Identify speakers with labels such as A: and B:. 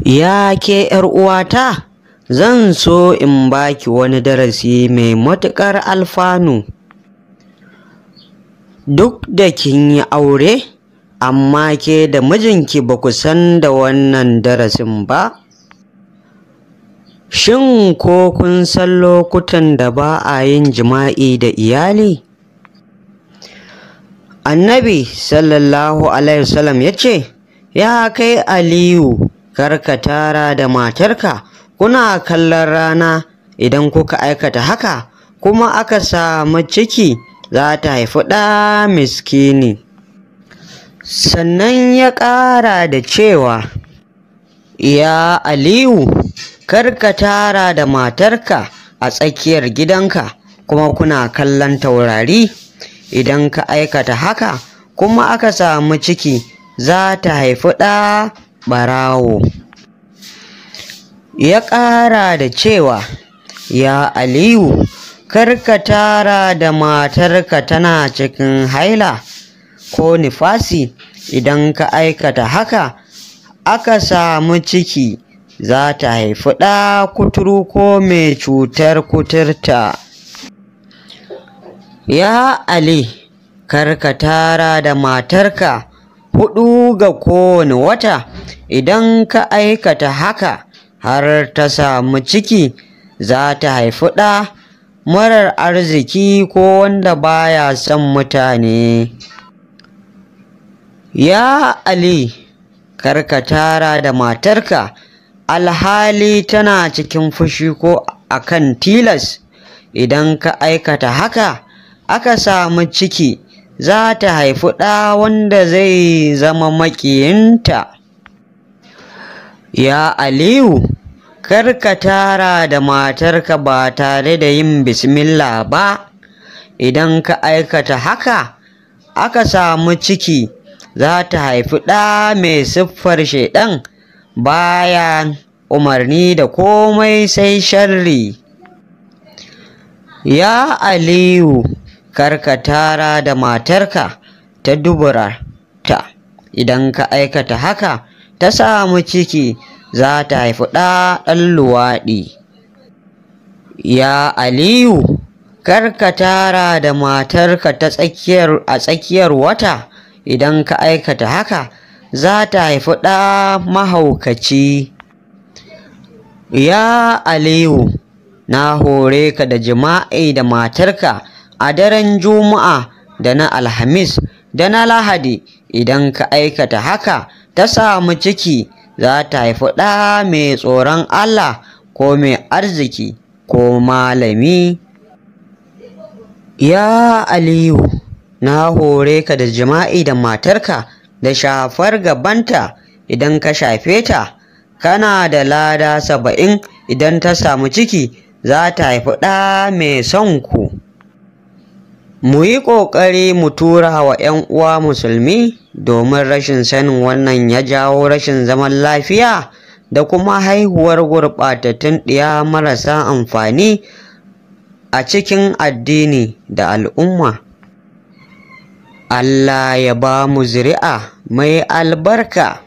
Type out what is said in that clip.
A: Ya ke uwata, zan so in baki wani darasi mai matuƙar alfanu. Duk da kin yi aure, amma ke da mijinki ba ku san da wannan darasin ba. Shin ko kun san lokutan da ba a yin jima'i da iyali? Annabi sallallahu Alaihi wasallam ya ce, Ya kai Aliyu, kar ka tara da matarka, kuna kallon rana idan kuka aikata haka, kuma aka samu ciki za ta haifi ɗa miskini. Sannan ya ƙara da cewa, Ya Aliyu, kar ka tara da matarka a tsakiyar gidanka, kuma kuna kallon taurari. Idan ka aikata haka, kuma aka samu ciki za ta haifi ɗa ɓarawo. Ya ƙara da cewa, Ya Aliyu, kar ka tara da matarka tana cikin haila ko nifasi, idan ka aikata haka, aka samu ciki za ta haifi ɗa kuturu ko mai cutar kuturta. Ya Ali, kar ka tara da matarka huɗu ga kowane wata, idan ka aikata haka har ta samu ciki za ta haifi ɗa marar arziki ko wanda baya son mutane. Ya Ali, kar ka tara da matarka alhali tana cikin fushi ko akan tilas, idan ka aikata haka aka samu ciki za ta haifi ɗa wanda zai zama maƙiyinta. Ya Aliyu, kar ka tara da matarka ba tare da yin bismillah ba, idan ka aikata haka aka samu ciki za ta haifi ɗa mai siffar shaiɗan baya umarni da komai sai sharri. Ya Aliyu, kar ka tara da matarka ta dubura ta idan ka aikata haka ta samu ciki za ta haifi ɗa ɗan luwaɗi ya aliyu kar ka tara da matarka ta tsakiyar a tsakiyar wata idan ka aikata haka za ta haifi ɗa mahaukaci ya aliyu na hore ka da jima'i da matarka a daren Juma'a da na Alhamis da na Lahadi idan ka aikata haka ta samu ciki za ta haifi ɗa mai tsoron Allah ko mai arziki ko malami. Ya Aliyu, na hore ka da jima'i da matarka da shafar gabanta idan ka shafe ta, kana da lada saba'in idan ta samu ciki za ta haifi ɗa mai son ku. mu yi ƙoƙari mu tura wa 'yan uwa musulmi domin rashin sanin wannan ya jawo rashin zaman lafiya da kuma haihuwar gurɓatattun ɗiya marasa amfani a cikin addini da al'umma Allah ya ba mu zuri'a mai albarka